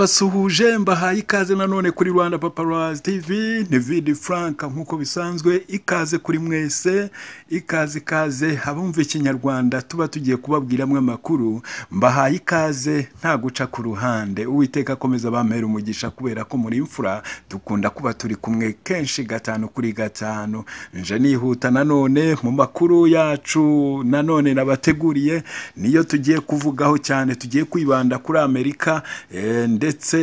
ndabasuhuje mbahaye ikaze nanone kuri rwanda paparazzi tv ni vidi frank nk'uko bisanzwe ikaze kuri mwese ikaze ikaze abumva ikinyarwanda tuba tugiye kubabwiramo amakuru mbahaye ikaze nta guca ku ruhande uwiteka akomeza bampera umugisha kubera ko muri imfura dukunda kuba turi kumwe kenshi gatanu kuri gatanu nje nihuta nanone mu makuru yacu nanone nabateguriye niyo tugiye kuvugaho cyane tugiye kwibanda kuri amerika eh, ndetse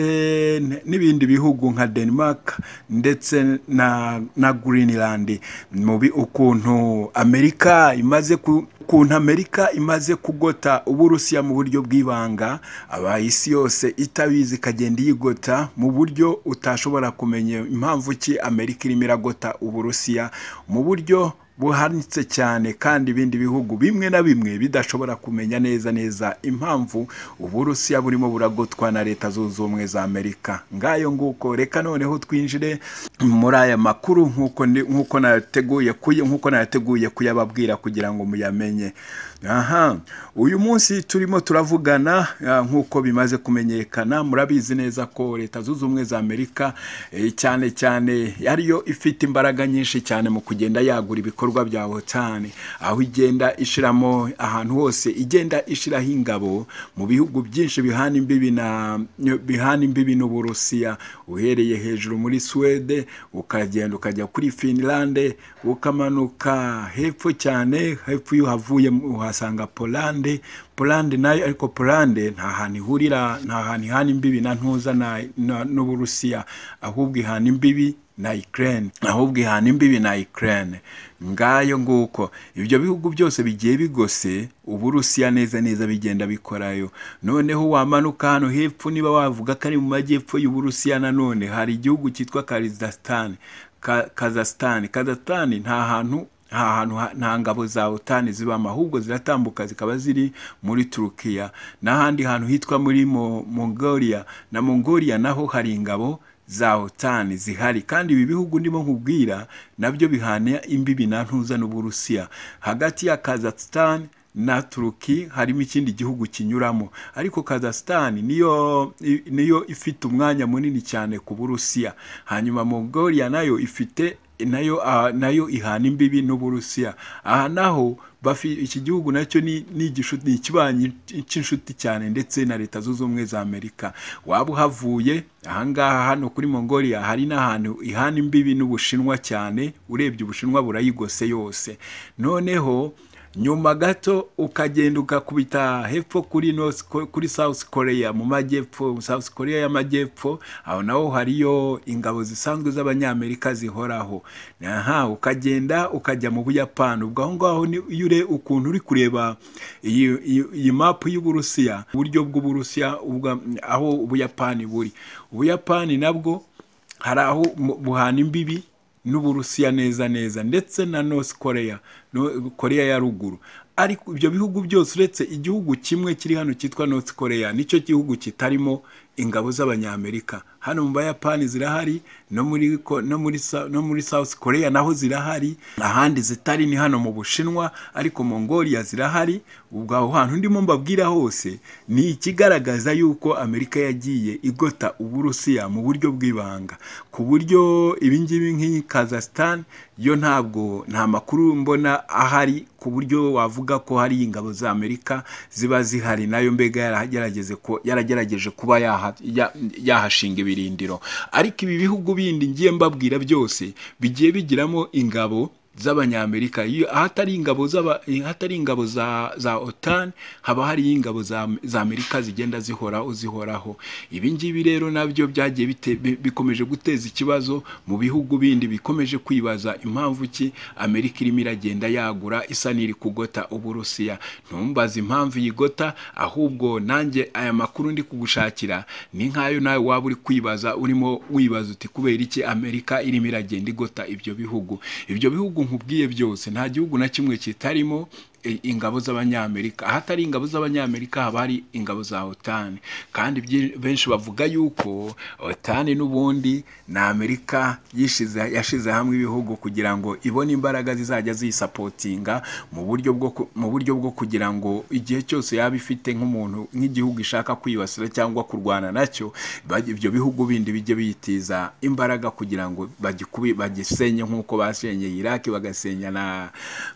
n'ibindi bihugu nka denmark ndetse na, na greenland mu bi- ukuntu amerika imaze ku ukuntu amerika imaze kugota uburusiya mu buryo bw'ibanga abayisi yose itabizi ikagenda iyigota mu buryo utashobora kumenya impamvu ki amerika irimo iragota uburusiya mu buryo buhanitse cyane kandi ibindi bihugu bimwe na bimwe bidashobora kumenya neza neza impamvu uburusiya burimo buragotwa na leta zunze ubumwe za amerika ngayo nguko reka noneho twinjire muri aya makuru nk'uko ndi- nk'uko nayateguye kuy- nk'uko nayateguye kuyababwira kugira ngo muyamenye aha uyu munsi turimo turavugana ah, nk'uko bimaze kumenyekana murabizi neza ko leta zunze ubumwe za amerika eh, cyane cyane ariyo ifite imbaraga nyinshi cyane mu kugenda yagura ibikorwa bya wotani aho igenda ishiramo ahantu hose igenda ishiraho ingabo mu bihugu byinshi bihana imbibi na bihana imbibi n'uburusiya uhereye hejuru muri suwede ukagenda ukajya kuri finlande ukamanuka hepfo cyane hepfo iyo uhavuye uhasanga polande polande nayo ariko polande nta hantu ihurira nta hantu ihana imbibi na ntuza na- na- n'uburusiya ahubwo ihana imbibi na Ukraine ahubwo ihana imbibi na Ukraine ngayo nguko ibyo bihugu byose bigiye bigose uburusiya neza neza bigenda bikorayo noneho wamanuka hano hepfo niba wavuga ko ari mu majyepfo y'uburusiya nanone hari igihugu cyitwa Kazakhstan Ka- Kazakhstan Kazakhstan nta hantu nta hantu ha- nta ngabo za otani zibamo ahubwo ziratambuka zikaba ziri muri turukiya n'ahandi hantu hitwa muri Mo- mongolia na mongolia naho hari ingabo za otani zihari kandi ibi bihugu ndimo nkubwira nabyo bihana imbibi na ntuza n'uburusiya hagati ya kazakhstan na turuki harimo ikindi gihugu kinyuramo ariko kazakhstan niyo i- niyo ifite umwanya munini cyane ku burusiya hanyuma mongolia nayo ifite nayo ah, nayo ihana imbibi n'uburusiya aha naho bafi- iki gihugu nacyo ni ni igishu- ni ikibanyi cy'inshuti cyane ndetse na leta zunze ubumwe za amerika waba uhavuye ahangaha hano kuri mongolia hari n'ahantu ihana imbibi n'ubushinwa cyane urebye ubushinwa burayigose yose noneho nyuma gato ukagenda ukakubita hepfo kuri North, Ko- kuri South Korea mu majyepfo South Korea y'amajyepfo aho naho hariyo ingabo zisanzwe z'abanyamerika zihoraho aha ukagenda ukajya mu Buyapani ubwo aho ngaho ni- iyo ure ukuntu uri kureba iyi iyi- iyi mapu y'Uburusiya uburyo bw'Uburusiya ubwa- aho Ubuyapani buri Ubuyapani nabwo hari aho mu- buhana imbibi n'uburusiya neza neza ndetse na north korea no, korea ya ruguru ariko ibyo bihugu byose uretse igihugu kimwe kiri hano cyitwa north korea nicyo gihugu kitarimo ingabo z'abanyamerika hano mu bayapani zirahari no muri, ko- no, muri, Sa- no muri south korea naho zirahari ahandi zitari ni hano mu bushinwa ariko mongolia zirahari ubwo aho hantu ndimo mbabwira hose ni ikigaragaza yuko amerika yagiye igota uburusiya mu buryo bw'ibanga ku buryo ibingibi nk'iyi kazakhstan yo ntabwo nta makuru mbona ahari ku buryo wavuga ko hari ingabo za amerika ziba zihari nayo mbega yaragerageze ko yaragerageje kuba yaha- ya- yahashinga ibirindiro ariko ibi bihugu bindi ngiye mbabwira byose bigiye bigiramo ingabo z'abanyamerika iyo ahatari ingabo z'aba- ahatari ingabo za za otan haba hari ingabo za, za amerika zigenda zihoraho zihoraho ibi ngibi rero nabyo byagiye bite- bi- bikomeje guteza ikibazo mu bihugu bindi bikomeje kwibaza impamvu ki amerika irimo iragenda yagura isa n'iri kugota uburusiya ntumbaze impamvu yigota ahubwo nanjye aya makuru ndi kugushakira ni nk'ayo nawe waba uri kwibaza urimo wibaza uti kubera iki amerika irimo iragenda igota ibyo bihugu ibyo bihugu nkubwiye byose nta gihugu na kimwe kitarimo eh, ingabo z'abanyamerika ahatari ingabo z'abanyamerika haba hari ingabo za otani kandi byi- benshi bavuga yuko otani n'ubundi ni amerika yishize yashize hamwe ibihugu kugira ngo ibone imbaraga zizajya ziyisapotinga mu buryo bwo ku- mu buryo bwo kugira ngo igihe cyose yaba ifite nk'umuntu nk'igihugu ishaka kwibasira cyangwa kurwana nacyo bajye- ibyo bihugu bindi bijye biyitiza imbaraga kugira ngo bagikubi bagisenye nk'uko basenyeye Iraki bagasenya na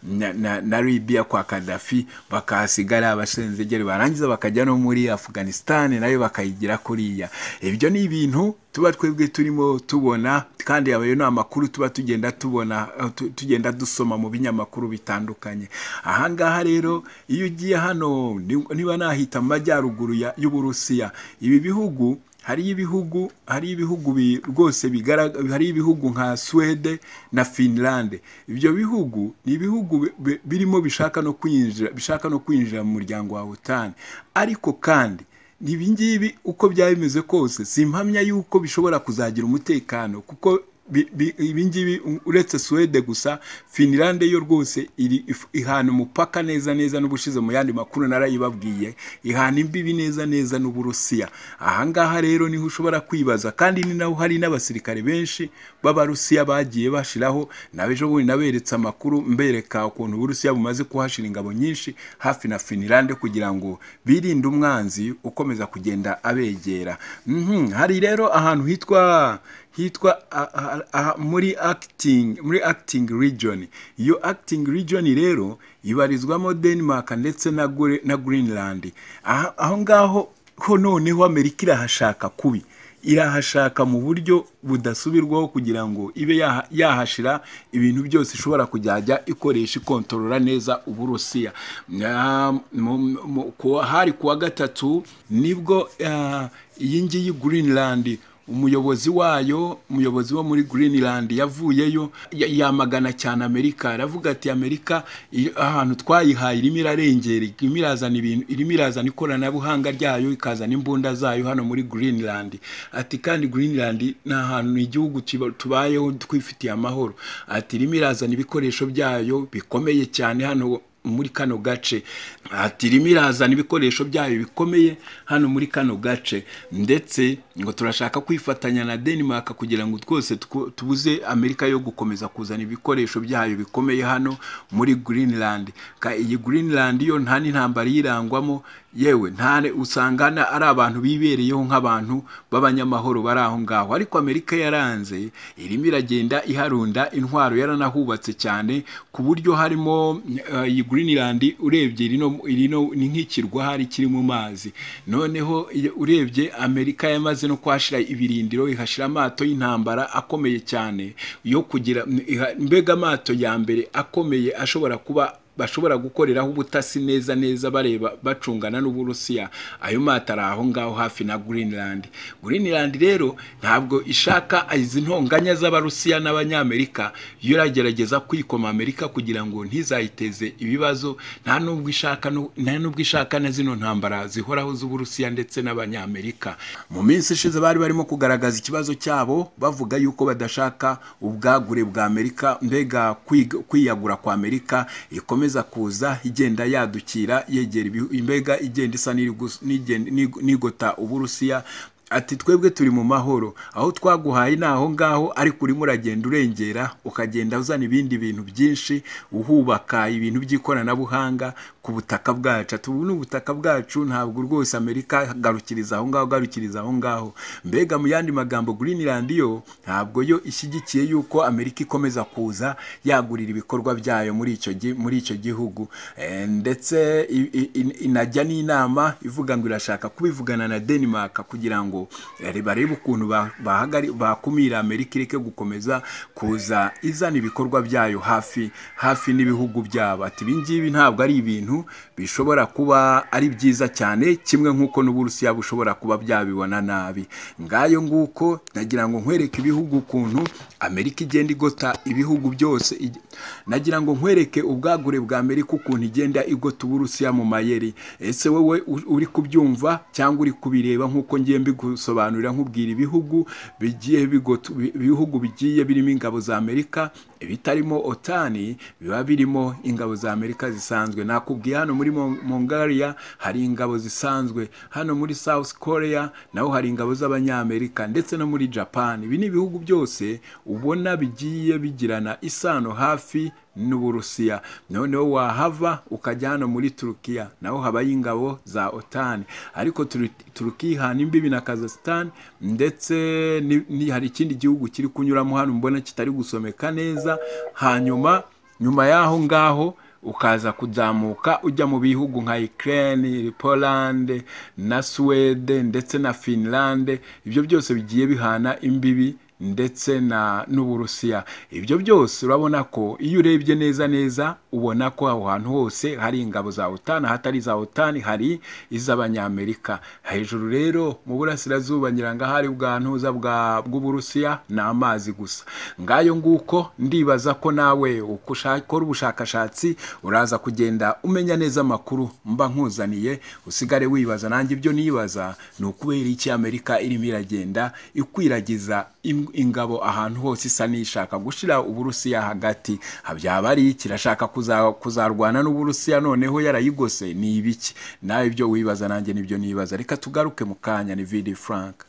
na, na, na Libya kwa Gaddafi bakahasiga ari abasenzegeri barangiza bakajya no muri Afghanistan nayo bakayigira kuriya ibyo ni ibintu tuba twebwe turimo tubona kandi ayo ni amakuru tuba tugenda tubona eh, tu- tugenda dusoma mu binyamakuru bitandukanye ahangaha rero iyo ugiye hano ni- niba nahita amajyaruguru ya- y'Uburusiya ibi bihugu hariyo ibihugu hariyo ibihugu bi- rwose bigaragara hariyo ibihugu nka Swede na Finland ibyo bihugu ni ibihugu bi- bi- birimo bishaka no kwinjira bishaka no kwinjira mu muryango wa OTAN ariko kandi ibi ngibi uko byaba bimeze kose simpamya yuko bishobora kuzagira umutekano kuko bi- bi- ibi ngibi u- uretse Swede gusa Finland yo rwose iri if- ihana umupaka neza neza n'ubushize mu yandi makuru narayibabwiye ihana imbibi neza neza n'uburusiya ahangaha rero niho ushobora kwibaza kandi ni naho hari n'abasirikare benshi b'abarusiya bagiye bashiraho nabejo bundi naberetse amakuru mbereka ukuntu uburusiya bumaze kuhashira ingabo nyinshi hafi na Finland kugira ngo birinde umwanzi ukomeza kugenda abegera Mhm, hari rero ahantu hitwa hitwa a- a- a- muri acting muri acting region iyo acting region rero ibarizwamo denmark ndetse na, Gre- na greenland Aha- aho ngaho ho noneho amerika irahashaka kubi irahashaka mu buryo budasubirwaho kugira ngo ibe yaha- yahashira ibintu byose ishobora kujyajya ikoresha ikontorora neza uburusiya Na- mu- mu- ku- hari kuwa gatatu nibwo ah, iyi ngiyi greenland umuyobozi wayo umuyobozi wo muri greenland yavuyeyo ya- yamagana cyane amerika aravuga ati amerika i- ahantu twayihaye irimo irarengera irimo irazana ibintu irimo irazana ikoranabuhanga ryayo ikazana imbunda zayo hano muri greenland ati kandi greenland ni ahantu ni igihugu kiba- tubayeho twifitiye amahoro ati irimo irazana ibikoresho byayo bikomeye cyane hano muri kano gace ati irimo irazana ibikoresho byayo bikomeye hano muri kano gace ndetse ngo turashaka kwifatanya na denmark kugira ngo twose twu- tubuze amerika yo gukomeza kuzana ibikoresho byayo bikomeye hano muri greenland Ka- iyi greenland yo nta n'intambara iyirangwamo yewe nta ne- usanga na- ari abantu bibereyeho nk'abantu b'abanyamahoro bari aho ngaho ariko amerika yaranze irimo iragenda iharunda intwaro yaranahubatse cyane ku buryo harimo eh, iyi greenland urebye irino irino ni nk'ikirwa hari kiri mu mazi noneho iyo- urebye amerika yamaze no kuhashira ibirindiro ihashira amato y'intambara akomeye cyane yo kugira iha- mbega amato ya mbere akomeye ashobora kuba bashobora gukoreraho ubutasi neza neza bareba bacungana n'uburusiya ayo mato ari aho ngaho hafi na greenland greenland rero ntabwo ishaka izi ntonganya z'abarusiya n'abanyamerika yo iragerageza kwikoma amerika kugira ngo ntizayiteze ibibazo nta nubwo ishaka nu- nta nubwo ishaka na zino ntambara zihoraho z'uburusiya ndetse n'abanyamerika mu minsi ishize bari barimo kugaragaza ikibazo cyabo bavuga yuko badashaka ubwagure bwa amerika mbega kwiga- kwiyagura kwa amerika ikomeza kuza igenda yadukira yegera ibihu- imbega igenda isa n'iri gus- n'igenda- n'ig- n'igota uburusiya ati twebwe turi mu mahoro aho twaguhaye ni aho ngaho ariko urimo uragenda urengera ukagenda uzana ibindi bintu byinshi uhubaka ibintu by'ikoranabuhanga ku butaka bwacu ati ubu ni ubutaka bwacu ntabwo rwose amerika garukiriza aho ngaho garukiriza aho ngaho mbega mu yandi magambo greenland yo ntabwo yo ishyigikiye yuko amerika ikomeza kuza yagurira ibikorwa byayo muri icyo gi- muri icyo gihugu Eh, ndetse i- i- in- inajya n'inama ivuga ngo irashaka kubivugana na denmark kugira ngo eh, barebe ukuntu ba- bahagari- bakumira amerika ireke gukomeza kuza izana ibikorwa byayo hafi hafi n'ibihugu byabo ati ibi ngibi ntabwo ari ibintu bishobora kuba ari byiza cyane kimwe nk'uko n'uburusiya bushobora kuba byabibona nabi ngayo nguko nagira ngo nkwereke ibihugu ukuntu amerika igenda igota ibihugu byose ig- nagira ngo nkwereke ubwagure bwa amerika ukuntu igenda igota uburusiya mu mayeri ese wowe u- uri kubyumva cyangwa uri kubireba nk'uko ngiye mbigusobanurira nkubwira ibihugu bigiye bigota ibi- ibihugu bigiye birimo ingabo za amerika ibitarimo otani biba birimo ingabo za amerika zisanzwe nakubwiye hano muri Mon- mongalia hari ingabo zisanzwe hano muri south korea naho hari ingabo z'abanyamerika ndetse no muri japan ibi ni ibihugu byose ubona bigiye bigirana isano hafi n'uburusiya noneho wahava ukajya hano muri turukiya naho habayo ingabo za otani ariko Turu- turukiya ihana imbibi na kazasitani ndetse ni- ni- hari ikindi gihugu kiri kunyuramo hano mbona kitari gusomeka neza hanyuma nyuma y'aho ngaho ukaza kuzamuka ujya mu bihugu nka Ukraine, Poland na Swede ndetse na Finland ibyo byose bigiye bihana imbibi ndetse na n'Uburusiya ibyo byose urabona ko iyo urebye neza neza ubona ko aho hantu hose hari ingabo za OTAN ahatari iza OTAN hari iz'abanyamerika hejuru rero mu burasirazuba nyirangahari bwa ntuza bwa bw'Uburusiya ni amazi gusa ngayo nguko ndibaza ko nawe uko ushaka- ukora ubushakashatsi uraza kugenda umenya neza amakuru mba nkuzaniye usigare wibaza nanjye ibyo nibaza ni ukubera iki amerika irimo iragenda ikwiragiza im- ingabo ahantu hose isa n'ishaka gushira uburusiya hagati byaba ari iki irashaka kuza- kuzarwana n'uburusiya noneho yarayigose ni ibiki nawe ibyo wibaza nanjye nibyo nibaza reka tugaruke mu kanya ni vidi frank